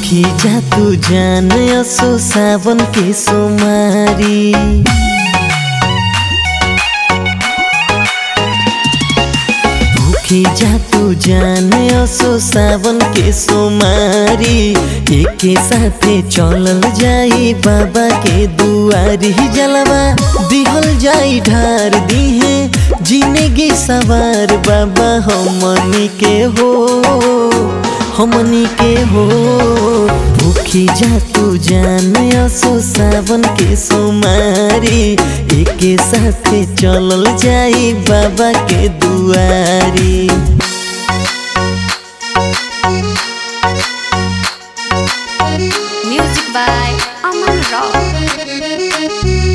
भूखी जा तू जान असो सावन के सोमारी भूखी जा तू जान असो सावन के सोमारी एके साथे चलल जाई बाबा के दुआरी जलवा दिहल जाई ढार दिहे जिंदगी सवार बाबा हमनी के हो हमनी के हो भूखी जा तू जान असो सावन के सोमारी एके साथे चलल जाई बाबा के दुआरी Music by Aman Rock.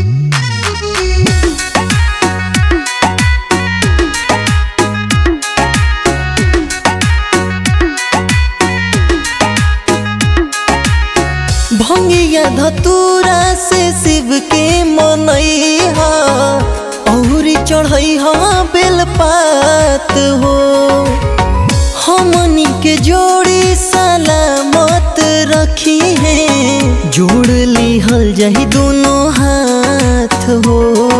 भंगिया धतूरा से शिव के मनैहा औरी चढ़ैहा बेलपात हो हमनी के जोड़ी सलामत रखी है जोड़ लिहल जाही दोनों हाथ हो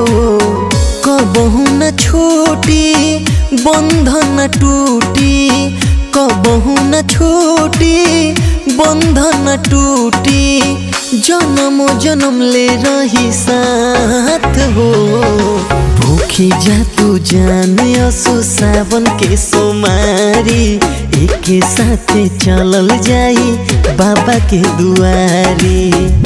कबहू न छूटी बंधन न टूटी कबहू न छूटी बंधन टूटी जन्म जन्म ले रही साथ हो भूखी जा तू जान असो सावन के सोमारी एके साथे चलल जाई बाबा के दुआरी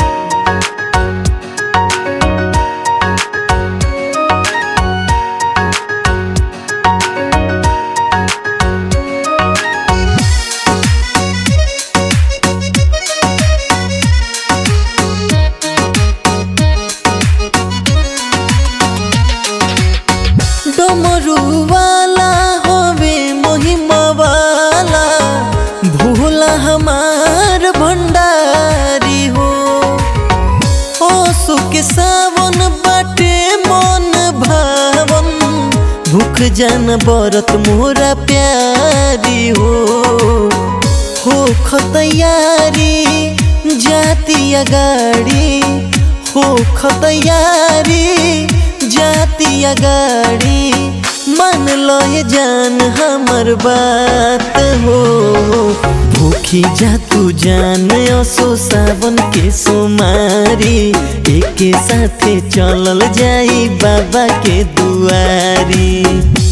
डमरू वाला होवे महिमा वाला भोला हमार भंडारी हो ओसु के सावन बाटे मन भावन भूख जान बरत मोरा प्यारी हो हो खतयारी जाती अगाड़ी हो खतयारी जाती अगाड़ी मान लो ये जान हमर बात हो भूखी जा तू जान असो सावन के सोमारी एके साथे चलल जाई बाबा के दुआरी